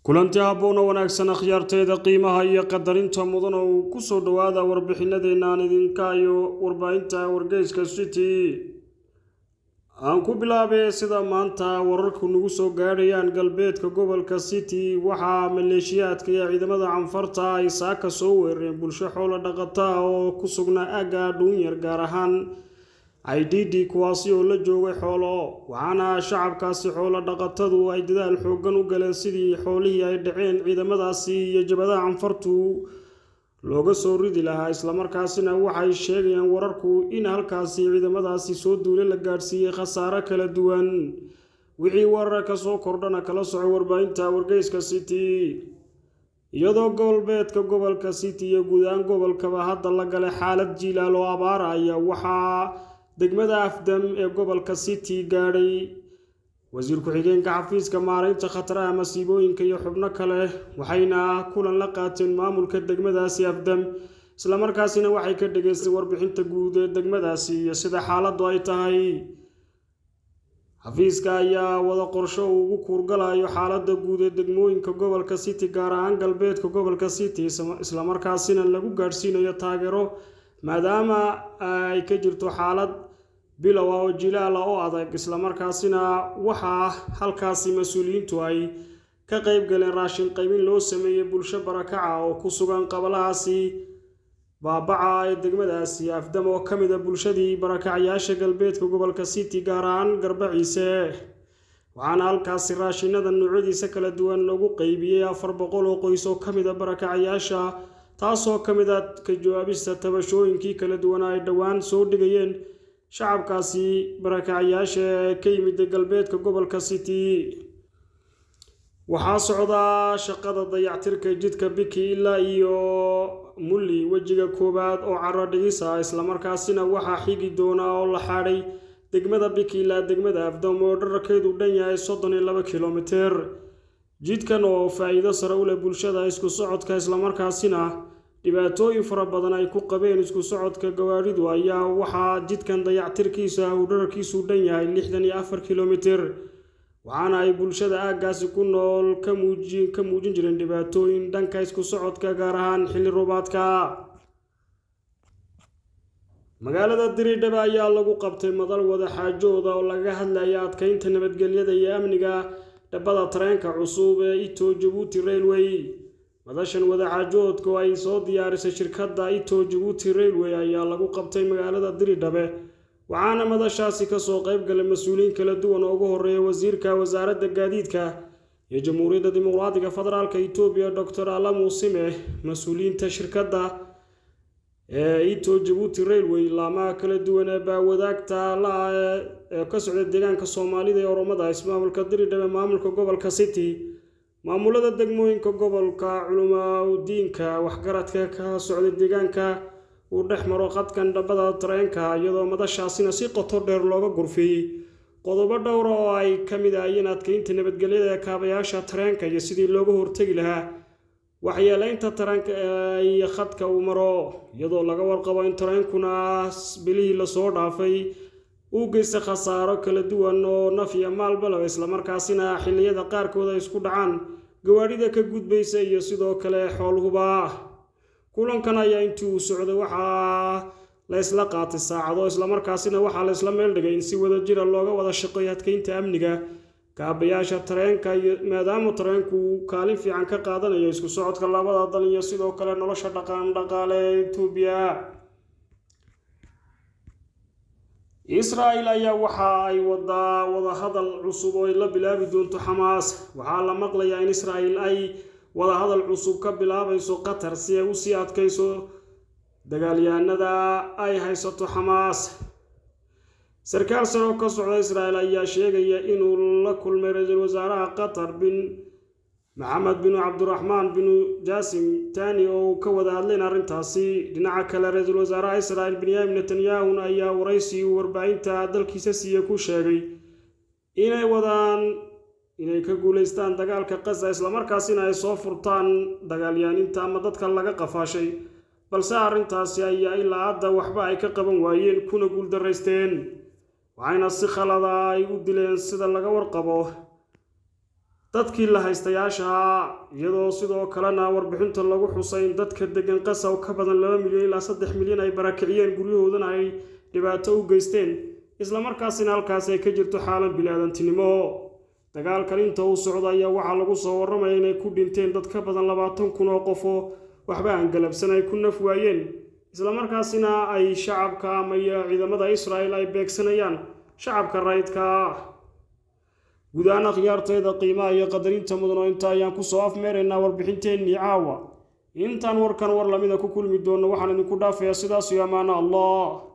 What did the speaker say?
kulanti habboon oo wanaagsan akhyaarteeda qiimaha iyo qadarinta mudan oo uu ku soo dhowaada warbixinadeenna aan idinka iyo warbaahinta wargeyska city aan ku bilaabay sida maanta wararku nagu soo gaadhayaan galbeedka gobolka city waxaa maleeshiyaadka iyo ciidamada canfarta ay saaka soo weerareen bulsho xoolo dhaqata ah oo ku sugnaa aagga dhuunyar gaar ahaan ididi kuwaasi oo la joogay xoolo waxaana shacabkaasi xoolo dhaqatadu ay dadaal xooggan u galeen sidii xoolihii ay dhaceen ciidamadaasi iyo jabadaha canfartu looga soo ridi lahaa islamarkaasina waxay sheegayaan wararku in halkaasi ciidamadaasi soo duule la gaadhsiiyey khasaare kala duwan wixii warar ka soo kordhana kala soco warbaahinta wargeyska city iyadoo gobolbeedka gobolka city iyo guud ahaan gobolkaba hadda la galay xaalad jiilaal oo abaara ayaa waxaa degmada afdam ee gobolka city gaadhay wasiir ku-xigeenka xafiiska maaraynta khataraha masiibooyinka iyo xubno kale waxayna kulan la qaateen maamulka degmadaasi afdam islamarkaasina waxay ka dhageystay warbixinta guud ee degmadaasi iyo sida xaaladdu ay tahay xafiiska ayaa wada qorsho uu ugu kuurgalayo xaaladda guud ee degmooyinka gobolka city gaar ahaan galbeedka gobolka city islamarkaasina lagu gaadhsiinayo taageero maadaama ay ka jirto xaalad bilow ah oo jilaala oo adag islamarkaasina waxaa halkaasi mas-uuliyiintu ay ka qeyb galeen raashin qaybin loo sameeyey bulsho barakaca oo ku sugan qabalahaasi baabaca ee degmadaasi afdam oo ka mid a bulshadii barakacyaasha galbeedka gobolka city gaar ahaan garbaciise waxaana halkaasi raashinada noocyadiisa kala duwan lagu qeybiyey afar boqol oo qoys oo ka mid a barakacyaasha taasoo ka mid a ka jawaabista tabashooyinkii kala duwan ay dhowaan soo dhigayeen shacabkaasi barakacyaasha ee ka yimid galbeedka gobolka city waxaa socdaa shaqada dayactirka jidka biki ilaa iyo mulli wejiga koowaad oo caro dhigis ah islamarkaasina waxaa xigi doona oo la xaadhay degmada biki ilaa degmada afdam oo dhararkeedu dhan yahay soddon iyo laba kilomiter jidkan oo faa-iido sare u leh bulshada isku socodka islamarkaasina dhibaatooyin fara badan ay ku qabeen isku socodka gawaaridu ayaa waxaa jidkan dayactirkiisa uu dhararkiisu dhan yahay lixdan iyo afar kilomiter waxaana ay bulshada aaggaasi ku nool ka muujin jireen dhibaatooyin dhanka isku socodka gaar ahaan xilli roobaadka magaalada diridhaba ayaa lagu qabtay madal wada xaajooda oo laga hadlaya adkeynta nabadgelyada iyo amniga dhabbada tareenka cusub ee ito jabuuti railway madashan wadaxaajoodka oo ay soo diyaarisay shirkadda ito jabuuti railway ayaa lagu qabtay magaalada diridhabe waxaana madashaasi kasoo qayb galay mas-uuliyiin kala duwan oo ugu horeeya wasiirka wasaaradda gaadiidka iyo jamhuuriyadda dimuqraadiga federaalk etoobiya doctor alamu sime mas-uuliyiinta shirkadda ee ito jabuuti railway laamaha kala duwan ee baawadaagta la-ah ee ka socda deegaanka soomaalida ee oromada ismaamulka diridhabe maamulka gobolka city maamulada degmooyinka gobolka culumaudiinka waxgaradka ka socda deegaanka uu dhex maro qadkan dhabbada tareenka iyadoo madashaasina si qoto dheer looga gurfeeyey qodobo dhowra oo ay ka mid ahayeen adkeynta nabadgelyada ee kaabayaasha tareenka iyo sidii looga hortegi lahaa waxyeeleynta tareenka iyo khadka uu maro iyadoo laga warqabo in tareenkuna bilihii lasoo dhaafay uu geystay khasaaro kala duwan oo naf iyo maalbalaba islamarkaasina xilliyada qaarkood ay isku dhacaan gawaadhida ka gudbaysa iyo sidoo kale xoolhuba kulankan ayaa intii uu socday waxaa la ysla qaatay saacado islamarkaasina waxaa la ysla meel dhigay in si wada jira looga wada shaqeeyo adkeynta amniga kaabayaasha tareenka iyo maadaama tareenku uu kaalin fiican ka qaadanayo isku socodka labada dal iyo sidoo kale nolosha dhaqan dhaqaale ee etoobiya israel ayaa waxa ay wadaa wadahadal cusub oo ay la bilaabi doonto xamaas waxaa la maqlayaa in israel ay wadahadal cusub ka bilaabayso qatar si ay usii adkayso dagaalyahanada ay haysato xamaas sarkaal sare oo ka socda israel ayaa sheegaya inuu la kulmay ra-iisul wasaaraha qatar bin maxamed binu cabdiraxmaan binu jaasim tani oo ka wada hadleen arrintaasi dhinaca kale ra-iisul wasaaraha israel benyamin netanyahun ayaa waraysi uu warbaahinta dalkiisa siiye ku sheegay inay wadaan inay ka guulaystaan dagaalka qaza islamarkaasina ay soo furtaan dagaalyahaninta ama dadka laga qafaashay balse arrintaasi ayaa ilaa hadda waxba ay ka qaban waayeen kuna guuldaraysteen waxayna si khalada ay u dileen sida laga warqabo dadkii la haystayaashaha iyadoo sidoo kalena warbixinta lagu xusay in dadka degan qasaw ka badan laba milyan ilaa saddex milyan ay barakiciyeen guryahoodana ay dhibaato u geysteen islamarkaasina halkaasi ay ka jirto xaalan bilaadantinimo dagaalkan inta uu socda ayaa waxaa lagu soo warramaya inay ku dhinteen dad ka badan labaatan kun oo qof oo waxba aan galabsan ay ku naf waayeen islamarkaasina ay shacabka ama ciidamada israa'el ay beegsanayaan shacabka rayidka ah guud ahaan akhyaarteeda qiimaha iyo qadarinta mudan oo inta ayaan kusoo afmeeraynaa warbixinteennii caawa intaan warkan war lamida ku kulmi doonno waxaan idinku dhaafayaa sidaas iyo ammaano allah